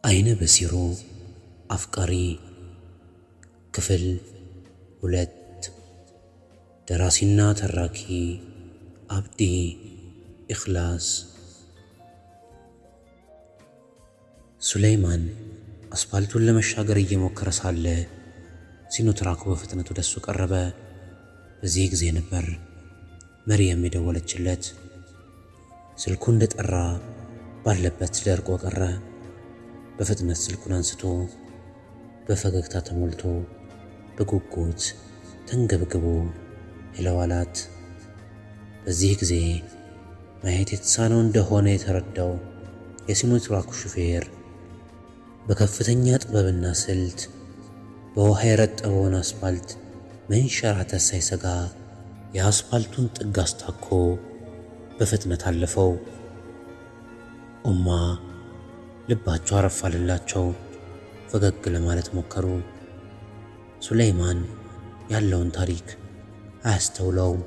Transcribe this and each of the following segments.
አይነ በሲሩ አፍቃሪ ክፍል ሁለት ደራሲና ተራኪ አብዲ ኢኽላስ። ሱለይማን አስፓልቱን ለመሻገር እየሞከረ ሳለ ሲኖትራኩ በፍጥነት ወደሱ ቀረበ። በዚህ ጊዜ ነበር መርየም የደወለችለት። ስልኩ እንደጠራ ባለበት ደርቆ ቀረ። በፍጥነት ስልኩን አንስቶ በፈገግታ ተሞልቶ በጉጉት ተንገብግቦ ሄለው አላት። በዚህ ጊዜ ማየት የተሳነው እንደሆነ የተረዳው የሲኖትራኩ ሹፌር በከፍተኛ ጥበብና ስልት በውሃ የረጠበውን አስፓልት መንሸራተት ሳይሰጋ የአስፓልቱን ጥግ አስታኮ በፍጥነት አለፈው። ኡማ ልባቸው አረፋልላቸው፣ ፈገግ ለማለት ሞከሩ። ሱለይማን ያለውን ታሪክ አያስተውለውም።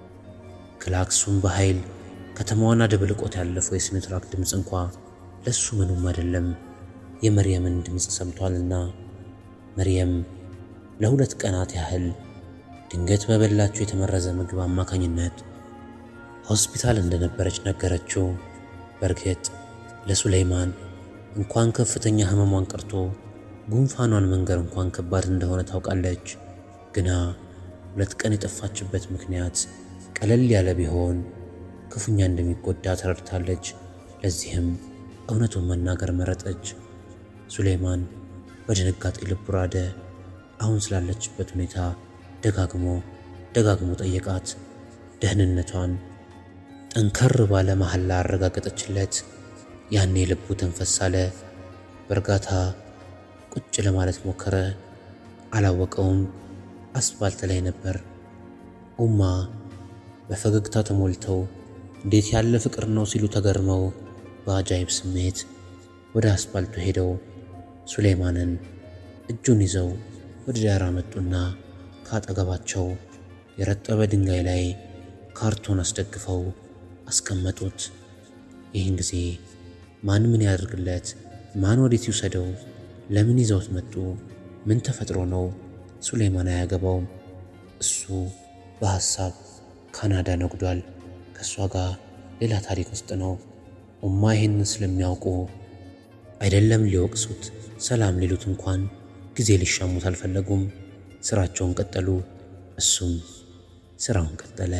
ክላክሱን በኃይል ከተማዋን አደብልቆት ያለፈው የሲኖትራክ ድምፅ እንኳ ለሱ ምኑም አይደለም። የመርየምን ድምፅ ሰምቷልና መርየም ለሁለት ቀናት ያህል ድንገት በበላችው የተመረዘ ምግብ አማካኝነት ሆስፒታል እንደነበረች ነገረችው። በእርግጥ ለሱለይማን እንኳን ከፍተኛ ሕመሟን ቀርቶ ጉንፋኗን መንገር እንኳን ከባድ እንደሆነ ታውቃለች። ግና ሁለት ቀን የጠፋችበት ምክንያት ቀለል ያለ ቢሆን ክፉኛ እንደሚጎዳ ተረድታለች። ለዚህም እውነቱን መናገር መረጠች። ሱሌይማን በድንጋጤ ልቡ ራደ። አሁን ስላለችበት ሁኔታ ደጋግሞ ደጋግሞ ጠየቃት። ደህንነቷን ጠንከር ባለ መሐላ አረጋገጠችለት። ያኔ ልቡ ተንፈስ አለ። በእርጋታ ቁጭ ለማለት ሞከረ። አላወቀውም፣ አስፋልት ላይ ነበር። ኡማ በፈገግታ ተሞልተው እንዴት ያለ ፍቅር ነው ሲሉ ተገርመው በአጃይብ ስሜት ወደ አስፋልቱ ሄደው ሱሌይማንን እጁን ይዘው ወደ ዳር መጡና ከአጠገባቸው የረጠበ ድንጋይ ላይ ካርቶን አስደግፈው አስቀመጡት። ይህን ጊዜ ማን ምን ያደርግለት? ማን ወዴት ይውሰደው? ለምን ይዘውት መጡ? ምን ተፈጥሮ ነው? ሱሌይማን አያገባውም። እሱ በሐሳብ ካናዳ ነጉዷል። ከእሷ ጋር ሌላ ታሪክ ውስጥ ነው። ኡማ ይህንን ስለሚያውቁ አይደለም ሊወቅሱት፣ ሰላም ሊሉት እንኳን ጊዜ ሊሻሙት አልፈለጉም። ስራቸውን ቀጠሉ። እሱም ስራውን ቀጠለ።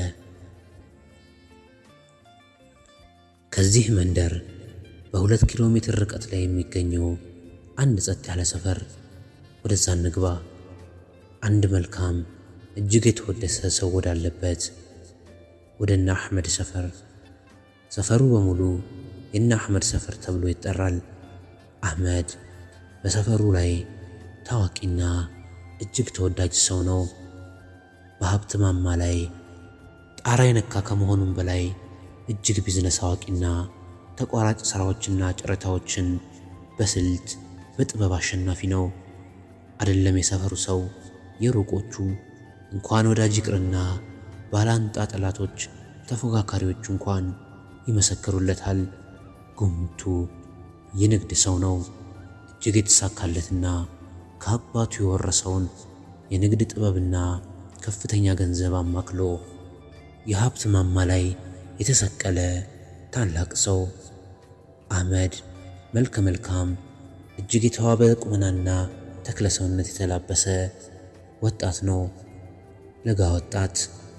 ከዚህ መንደር በሁለት ኪሎ ሜትር ርቀት ላይ የሚገኘው አንድ ጸጥ ያለ ሰፈር፣ ወደዛ እንግባ። አንድ መልካም እጅግ የተወደሰ ሰው ወዳለበት ወደ እነ አሕመድ ሰፈር። ሰፈሩ በሙሉ የእነ አሕመድ ሰፈር ተብሎ ይጠራል። አሕመድ በሰፈሩ ላይ ታዋቂና እጅግ ተወዳጅ ሰው ነው። በሀብት ማማ ላይ ጣራ የነካ ከመሆኑም በላይ እጅግ ቢዝነስ አዋቂና ተቋራጭ ሥራዎችና ጨረታዎችን በስልት በጥበብ አሸናፊ ነው። አይደለም የሰፈሩ ሰው የሩቆቹ እንኳን ወዳጅ ይቅርና ባላንጣ ጠላቶች፣ ተፎካካሪዎቹ እንኳን ይመሰክሩለታል። ጉምቱ የንግድ ሰው ነው። እጅግ የተሳካለትና ከአባቱ የወረሰውን የንግድ ጥበብና ከፍተኛ ገንዘብ አማክሎ የሀብት ማማ ላይ የተሰቀለ ታላቅ ሰው። አሕመድ መልከ መልካም እጅግ የተዋበ ቁመናና ተክለ ሰውነት የተላበሰ ወጣት ነው። ለጋ ወጣት።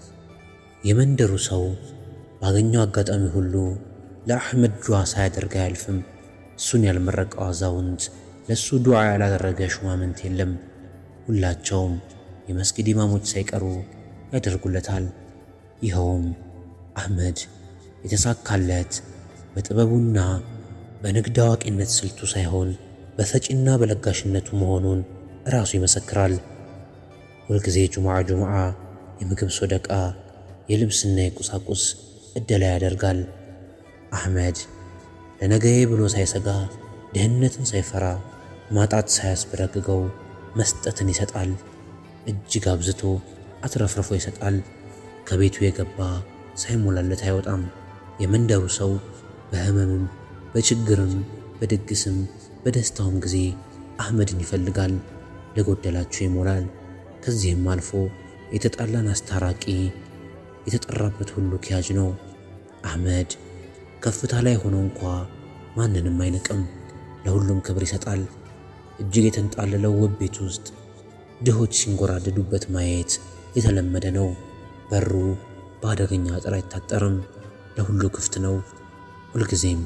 የመንደሩ ሰው ባገኘው አጋጣሚ ሁሉ ለአሕመድ ዱዓ ሳያደርግ አያልፍም። እሱን ያልመረቀው አዛውንት፣ ለእሱ ዱዓ ያላደረገ ሹማምንት የለም። ሁላቸውም የመስጊድ ኢማሞች ሳይቀሩ ያደርጉለታል። ይኸውም አሕመድ የተሳካለት በጥበቡና በንግድ አዋቂነት ስልቱ ሳይሆን በሰጪና በለጋሽነቱ መሆኑን ራሱ ይመሰክራል። ሁልጊዜ ጁምዓ ጁምዓ የምግብ ሶደቃ፣ የልብስና የቁሳቁስ እደላ ያደርጋል። አሕመድ ለነገዬ ብሎ ሳይሰጋ ድህነትን ሳይፈራ ማጣት ሳያስበረግገው መስጠትን ይሰጣል። እጅግ አብዝቶ አትረፍርፎ ይሰጣል። ከቤቱ የገባ ሳይሞላለት አይወጣም። የመንደሩ ሰው በሕመምም በችግርም በድግስም በደስታውም ጊዜ አህመድን ይፈልጋል፣ ለጎደላቸው ይሞላል። ከዚህም አልፎ የተጣላን አስታራቂ፣ የተጠራበት ሁሉ ኪያጅ ነው። አህመድ ከፍታ ላይ ሆኖ እንኳ ማንንም አይንቅም፣ ለሁሉም ክብር ይሰጣል። እጅግ የተንጣለለው ውብ ቤት ውስጥ ድሆች ሲንጎራደዱበት ማየት የተለመደ ነው። በሩ በአደገኛ አጥር አይታጠርም፣ ለሁሉ ክፍት ነው ሁልጊዜም።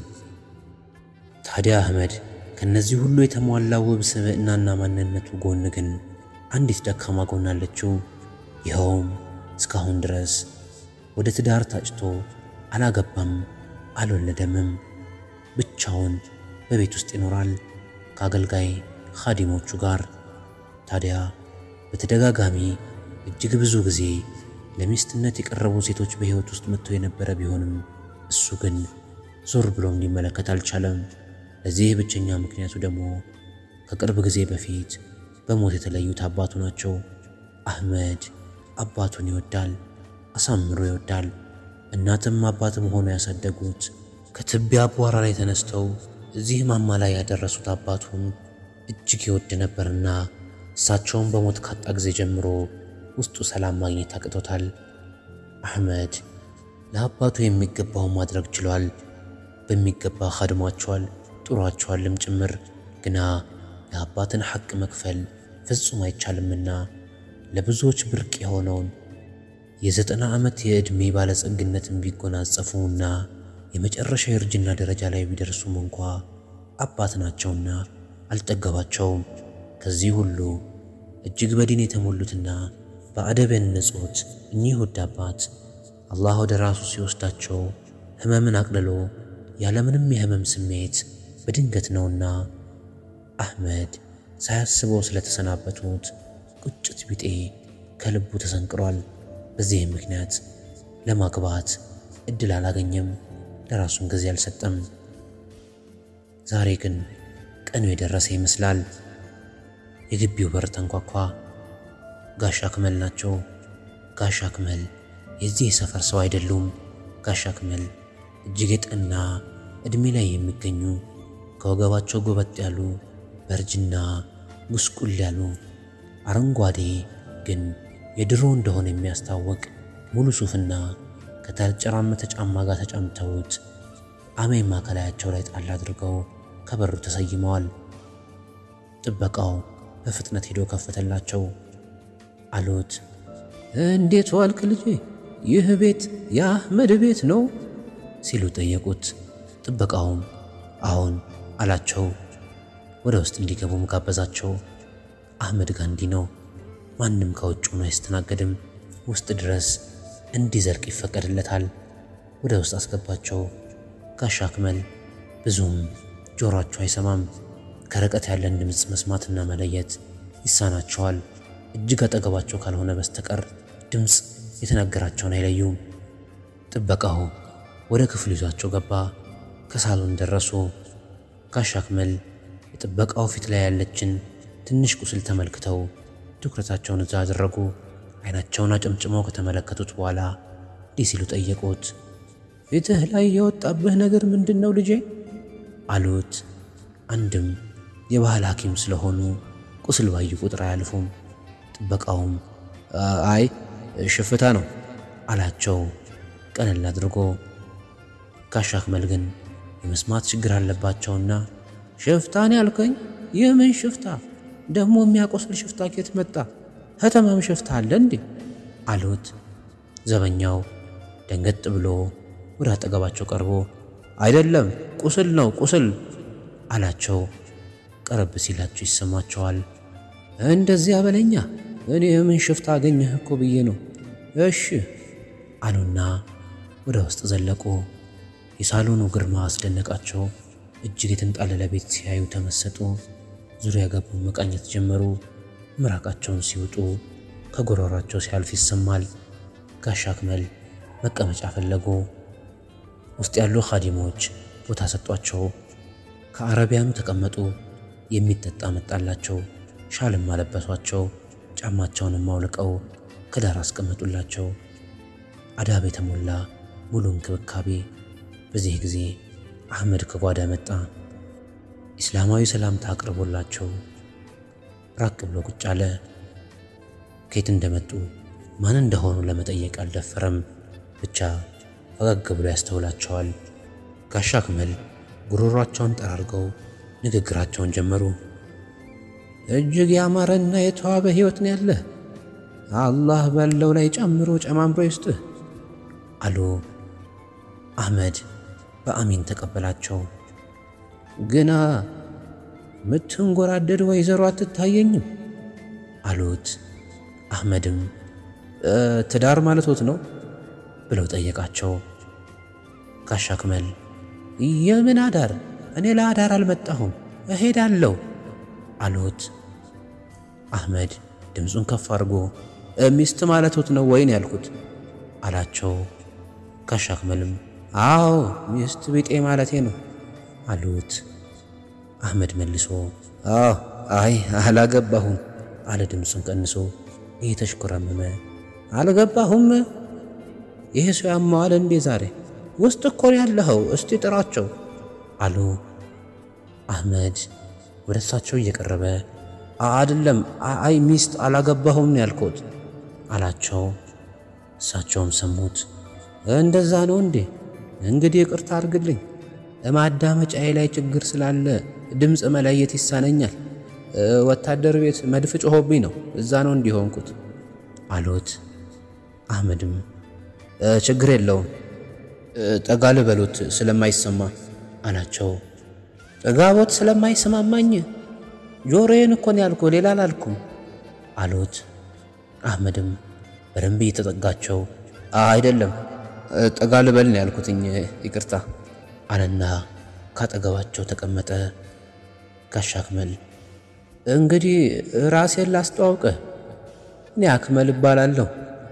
ታዲያ አህመድ ከነዚህ ሁሉ የተሟላ ውብ ስብዕናና ማንነቱ ጎን ግን አንዲት ደካማ ጎን አለችው። ይኸውም እስካሁን ድረስ ወደ ትዳር ታጭቶ አላገባም፣ አልወለደምም። ብቻውን በቤት ውስጥ ይኖራል ከአገልጋይ ኻዲሞቹ ጋር። ታዲያ በተደጋጋሚ እጅግ ብዙ ጊዜ ለሚስትነት የቀረቡ ሴቶች በሕይወት ውስጥ መጥተው የነበረ ቢሆንም እሱ ግን ዞር ብሎም ሊመለከት አልቻለም። ለዚህ ብቸኛ ምክንያቱ ደግሞ ከቅርብ ጊዜ በፊት በሞት የተለዩት አባቱ ናቸው። አህመድ አባቱን ይወዳል፣ አሳምሮ ይወዳል። እናትም አባትም ሆኖ ያሳደጉት ከትቢያ አቧራ ላይ ተነስተው እዚህ ማማ ላይ ያደረሱት አባቱን እጅግ ይወድ ነበርና እሳቸውን በሞት ካጣ ጊዜ ጀምሮ ውስጡ ሰላም ማግኘት አቅቶታል። አህመድ ለአባቱ የሚገባውን ማድረግ ችሏል። በሚገባ ኻድሟቸዋል፣ ጥሯቸዋልም ጭምር። ግና የአባትን ሐቅ መክፈል ፍጹም አይቻልምና ለብዙዎች ብርቅ የሆነውን የዘጠና ዓመት የዕድሜ ባለጸግነትን ቢጎናጸፉና የመጨረሻ የእርጅና ደረጃ ላይ ቢደርሱም እንኳ አባት ናቸውና አልጠገባቸውም። ከዚህ ሁሉ እጅግ በዲን የተሞሉትና በአደብ ያነጹት እኚህ ውድ አባት አላህ ወደ ራሱ ሲወስዳቸው ሕመምን አቅልሎ ያለምንም የሕመም ስሜት በድንገት ነውና አህመድ ሳያስበው ስለተሰናበቱት ቁጭት ቢጤ ከልቡ ተሰንቅሯል። በዚህም ምክንያት ለማግባት እድል አላገኘም፣ ለራሱም ጊዜ አልሰጠም። ዛሬ ግን ቀኑ የደረሰ ይመስላል። የግቢው በር ተንኳኳ። ጋሻ አክመል ናቸው። ጋሻ አክመል የዚህ የሰፈር ሰው አይደሉም። ጋሻ አክመል እጅግ የጠና ዕድሜ ላይ የሚገኙ ከወገባቸው ጎበጥ ያሉ በእርጅና ጉስቁል ያሉ አረንጓዴ ግን የድሮ እንደሆነ የሚያስታውቅ ሙሉ ሱፍና ከተጨራመተ ጫማ ጋር ተጫምተውት አሜማ ከላያቸው ላይ ጣል አድርገው ከበሩ ተሰይመዋል። ጥበቃው በፍጥነት ሄዶ ከፈተላቸው። አሉት፣ እንዴት ዋልክ ልጄ? ይህ ቤት የአህመድ ቤት ነው ሲሉ ጠየቁት። ጥበቃውም አሁን አላቸው። ወደ ውስጥ እንዲገቡም ጋበዛቸው። አህመድ ጋር እንዲህ ነው፣ ማንም ከውጭ ሆኖ አይስተናገድም። ውስጥ ድረስ እንዲዘልቅ ይፈቀድለታል። ወደ ውስጥ አስገባቸው። ጋሻ አክመል ብዙም ጆሮአቸው አይሰማም። ከርቀት ያለን ድምፅ መስማትና መለየት ይሳናቸዋል። እጅግ አጠገባቸው ካልሆነ በስተቀር ድምፅ የተናገራቸውን አይለዩም። ጥበቃው ወደ ክፍሉ ይዟቸው ገባ። ከሳሎን ደረሱ። ጋሻ አክመል የጥበቃው ፊት ላይ ያለችን ትንሽ ቁስል ተመልክተው ትኩረታቸውን እዛ አደረጉ። አይናቸውን አጨምጭመው ከተመለከቱት በኋላ እንዲህ ሲሉ ጠየቁት። ፊትህ ላይ የወጣብህ ነገር ምንድን ነው ልጄ? አሉት። አንድም የባህል ሐኪም ስለሆኑ ቁስል ባዩ ቁጥር አያልፉም። ጥበቃውም አይ ሽፍታ ነው አላቸው ቀለል አድርጎ። ጋሻ አክመል ግን የመስማት ችግር አለባቸውና ሽፍታን ያልከኝ? ይህ ምን ሽፍታ ደግሞ? የሚያቆስል ሽፍታ ኬት መጣ? ከተማም ሽፍታ አለ እንዴ? አሉት። ዘበኛው ደንገጥ ብሎ ወደ አጠገባቸው ቀርቦ አይደለም ቁስል ነው ቁስል አላቸው። ቀረብ ሲላቸው ይሰማቸዋል። እንደዚያ በለኛ እኔ የምን ሽፍታ አገኘህ እኮ ብዬ ነው። እሺ አሉና ወደ ውስጥ ዘለቁ። የሳሎኑ ግርማ አስደነቃቸው። እጅግ የተንጣለለ ቤት ሲያዩ ተመሰጡ። ዙሪያ ገቡ መቃኘት ጀመሩ። ምራቃቸውን ሲውጡ ከጎረሯቸው ሲያልፍ ይሰማል። ጋሻ አክመል መቀመጫ ፈለጉ። ውስጥ ያሉ ኻዲሞች ቦታ ሰጧቸው። ከአረቢያኑ ተቀመጡ። የሚጠጣ መጣላቸው። ሻልም አለበሷቸው። ጫማቸውንም አውልቀው ከዳር አስቀመጡላቸው። አዳብ የተሞላ ሙሉ እንክብካቤ። በዚህ ጊዜ አህመድ ከጓዳ መጣ። ኢስላማዊ ሰላምታ አቅርቦላቸው ራቅ ብሎ ቁጭ አለ። ከየት እንደመጡ ማን እንደሆኑ ለመጠየቅ አልደፈረም። ብቻ ፈገግ ብሎ ያስተውላቸዋል። ጋሻ አክመል ጉሮሯቸውን ጠራርገው ንግግራቸውን ጀመሩ። እጅግ ያማረና የተዋበ ሕይወት ነው ያለህ። አላህ ባለው ላይ ጨምሮ ጨማምሮ ይስጥህ አሉ። አህመድ በአሚን ተቀበላቸው። ግና ምትንጎራደድ ወይዘሮ አትታየኝም አሉት። አህመድም ትዳር ማለቶት ነው ብለው ጠየቃቸው። ጋሻ አክመል የምን አዳር? እኔ ለአዳር አልመጣሁም እሄዳለሁ አሉት። አህመድ ድምፁን ከፍ አድርጎ ሚስት ማለቶት ነው ወይን ያልኩት አላቸው። ጋሻ አክመልም አዎ ሚስት ቢጤ ማለቴ ነው አሉት። አህመድ መልሶ አዎ አይ አላገባሁም አለ ድምፁን ቀንሶ እየተሽኮረመመ አልገባሁም። ይሄ ሰው ያማዋል እንዴ ዛሬ? ውስጥ እኮ ነው ያለኸው፣ እስቲ ጥራቸው አሉ። አህመድ ወደ እሳቸው እየቀረበ አይደለም፣ አይ ሚስት አላገባሁም ነው ያልኩት አላቸው። እሳቸውም ሰሙት። እንደዛ ነው እንዴ? እንግዲህ ይቅርታ አድርግልኝ፣ ማዳመጫዬ ላይ ችግር ስላለ ድምፅ መለየት ይሳነኛል። ወታደር ቤት መድፍ ጮሆብኝ ነው፣ እዛ ነው እንዲሆንኩት አሉት። አህመድም ችግር የለውም ጠጋ ልበሉት ስለማይሰማ አላቸው። ጠጋቦት ስለማይሰማማኝ ጆሮዬን እኮን ያልኩ ሌላ አላልኩም አሉት። አህመድም በደንብ እየተጠጋቸው አይደለም ጠጋ ልበል ነው ያልኩትኝ ይቅርታ አለና ካጠገባቸው ተቀመጠ። ጋሻ አክመል እንግዲህ ራሴን ላስተዋውቅህ፣ እኔ አክመል እባላለሁ።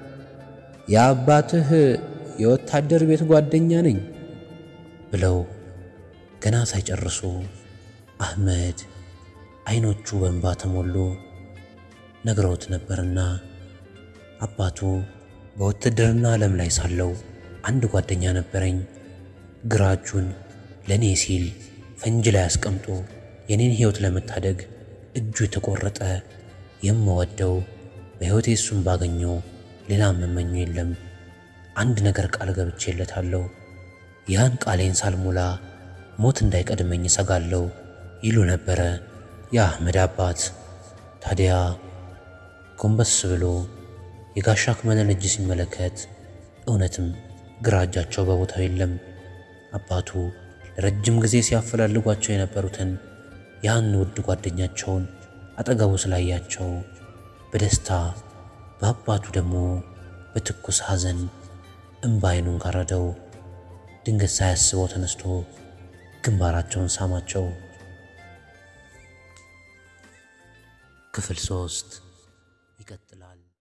የአባትህ የወታደር ቤት ጓደኛ ነኝ ብለው ገና ሳይጨርሱ አህመድ አይኖቹ በእንባ ተሞሉ። ነግረውት ነበርና አባቱ በውትድርና ዓለም ላይ ሳለው አንድ ጓደኛ ነበረኝ። ግራ እጁን ለእኔ ሲል ፈንጅ ላይ አስቀምጦ የኔን ሕይወት ለመታደግ እጁ የተቆረጠ የምወደው በሕይወቴ እሱን ባገኘው ሌላ መመኙ የለም። አንድ ነገር ቃል ገብቼለታለሁ። ያን ቃሌን ሳልሞላ ሞት እንዳይቀድመኝ እሰጋለሁ ይሉ ነበረ የአህመድ አባት። ታዲያ ጎንበስ ብሎ የጋሻ አክመልን እጅ ሲመለከት እውነትም ግራ እጃቸው በቦታው የለም። አባቱ ለረጅም ጊዜ ሲያፈላልጓቸው የነበሩትን ያን ውድ ጓደኛቸውን አጠገቡ ስላያቸው በደስታ በአባቱ ደግሞ በትኩስ ሐዘን እምባ ዓይኑን ጋረደው። ድንገት ሳያስበው ተነስቶ ግንባራቸውን ሳማቸው። ክፍል ሶስት ይቀጥላል።